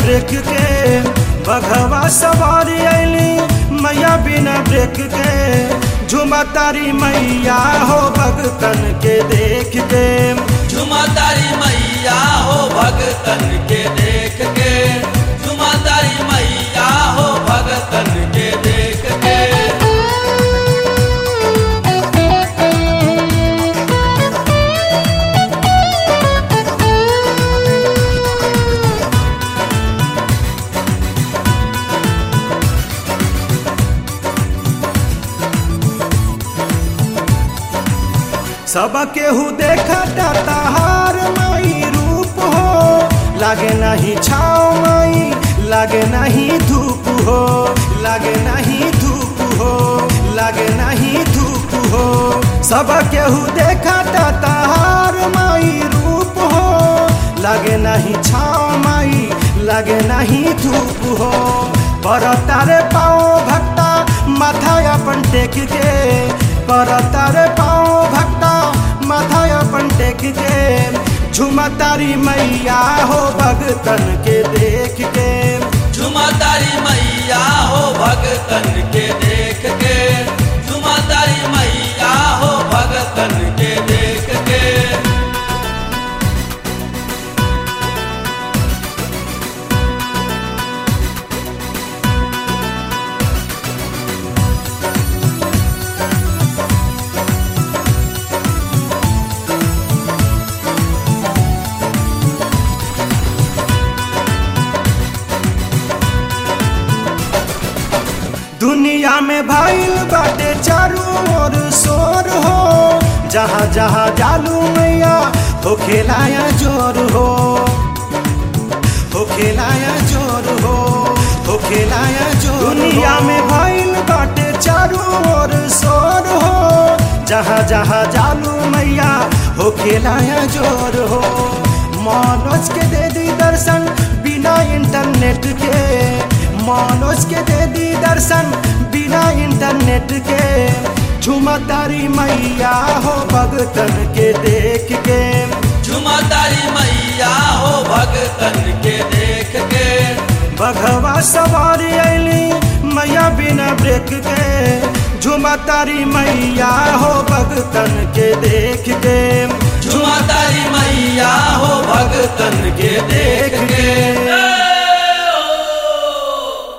break के बघवा सवारी अली मैया बिना ब्रेक के झुमा तारी मैया हो भगतन के देख के झुमा तारी मैया हो भगतन के देख के झुमा तारी मैया हो भगतन के देख के सब केहू देखा ताहार माई रूप हो लागे नहीं छाव माई लागे नहीं धूप हो लागे नहीं धूप हो लागे नहीं धूप हो सब केहू देखा ताहार माई रूप हो लागे नहीं छाव माई लागे नहीं धूप हो पर तारे पाओ भक्ता माथा अपन टेक के पर तारे पाओ भक्ता माथा अपन टेक के झुमा तारी मैया हो भगतन के देख के झुमा तारी मैया हो भगतन के देख के झुमा तारी मैया हो भगतन के देख के दुनिया में भइल बाटे चारू ओर शोर हो जहाँ जहाँ जालू मैया हो खेलाया जोर हो हो खेलाया जोर हो हो खेलाया जोर दुनिया में भइल बाटे चारू ओर शोर हो जहाँ जहाँ जालू मैया हो खेलाया जोर हो मनोज के दे दी दर्शन बिना इंटरनेट के मनोज के दे दी दर्शन बिना इंटरनेट के झुमा तारी मैया हो भगतन के देख के झुमा तारी मैया हो भगतन के देख के बघवा सवारी अली मैया बिना ब्रेक के झुमा तारी मैया हो भगतन के देख के